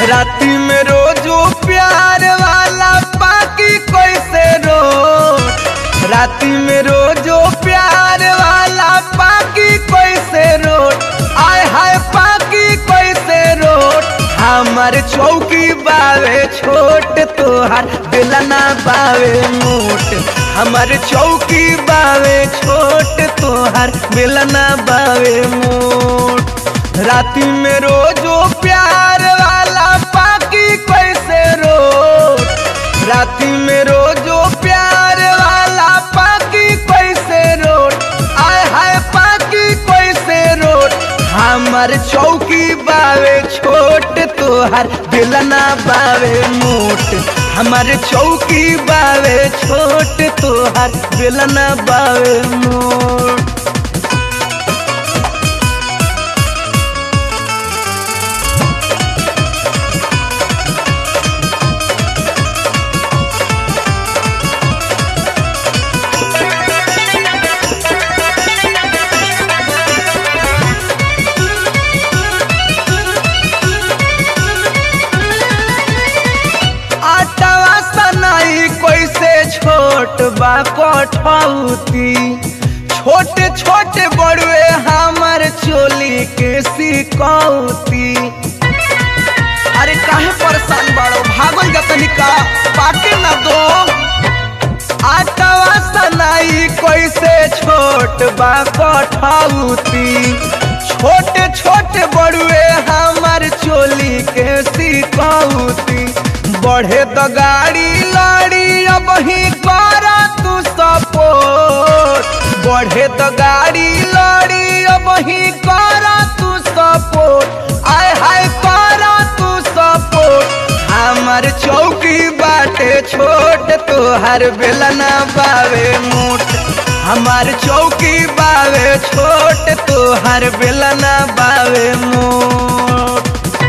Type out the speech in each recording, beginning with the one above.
राती में रोजो प्यार वाला पाकी कैसे रो राती में रोजो प्यार वाला पाकी कैसे रो आय हाय पाकी कैसे रो हमर चौकी बावे छोट तोहार बेलना बावे मोट हमर चौकी बावे छोट तोहार बेलना बावे मोट राती में रोजो प्यार वाला पाकी कैसे रो राती में रोजो प्यार वाला पाकी कैसे रो आय हाय पाकी कैसे रो हमर चौकी बावे छोट तोहर बेलना बावे मोट हमर चौकी बावे छोट तोहर बेलना बावे मोट आटवा सनाई कैसे छोट बा कठौती छोटे छोटे बड़ुए हमर चोली के सिकौती अरे काहे परेशान बाड़ो भागल जतनी का पाके न दो आटवा सनाई कैसे छोट बा कठौती छोटे छोटे बड़ुए हमर चोली के सिकौती बढ़े तो गाड़ी लड़ी अब ही कर तू सपोर्ट बढ़े तो गाड़ी लड़ी अब ही कर तू सपोर्ट आय हाय कर तू सपोर्ट हमर चौकी बाटे छोट तोहर बेलना बावे मोट हमार चौकी बावे छोट तोहर बेलना बावे मोट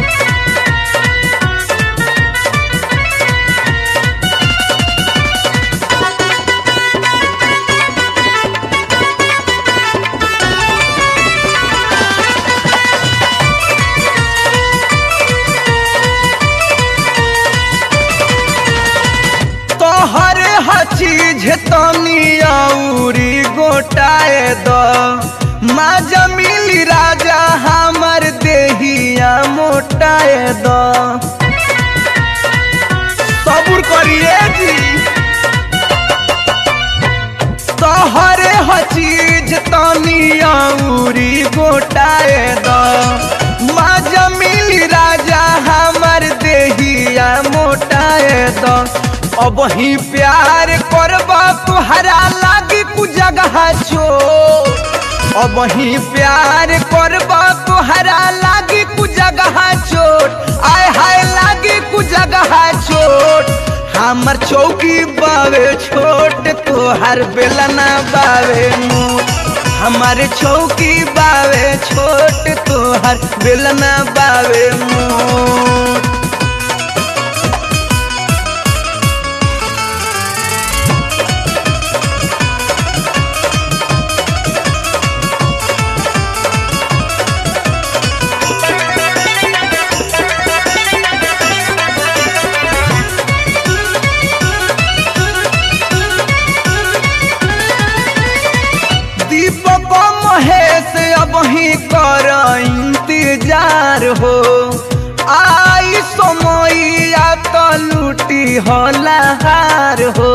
तोहरे हचीज तनी औरी गोटाए द माजा मिली राजा हमर देहिया मोटाए द सबूर करिए जी तोहरे हचीज तनी औरी गोटाए द माजा मिली राजा हमर देहिया मोटाए द अब ही प्यार करबा तुहरा लागी कु जगह छो अब ही प्यार करबा तुहरा लागी कु जगह चोट आय हाय लागी कु जगह चोट हमर चौकी बावे छोट तोहर बेलना बावे मोट हमार चौकी बावे छोट तोहर बेलना बावे मोट दीपक महेश अब ही कर इंतजार हो आई समैया तो लूटी हलाहार हो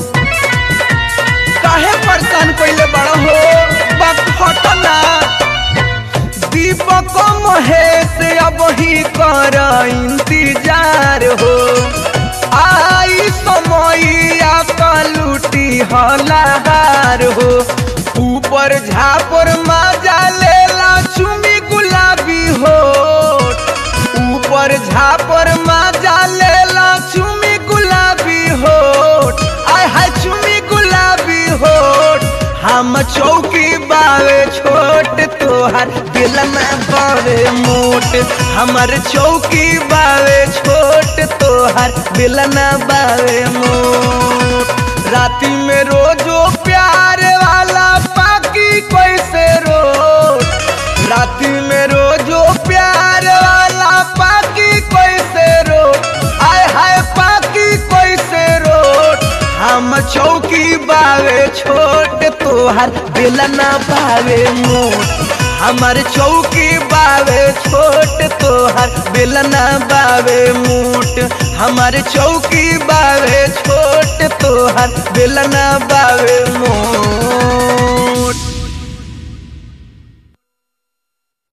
काहे परेशान कइले बड़ा हो बात हटना दीपक महेश अब ही कर इंतजार हो आई समैया तो लूटी हलाहार हो ऊपर झापर माजा लेला चुमी गुलाबी हो ऊपर झापर माजा लेला चुमी गुलाबी हो आय हाय चुमी गुलाबी हो हम चौकी बावे छोट तोहर दिलना बावे मोट हमर चौकी बावे छोट तोहर दिलना बावे मोट राती में रोजो प्यार वाला पाकी कैसे रो राती में रोजो प्यार वाला पाकी कैसे तोहार बेलना बावे मोट हमार चौकी बावे छोट तोहार बेलना बावे मोट हमार चौकी बावे छोट तोहार बेलना बावे मोट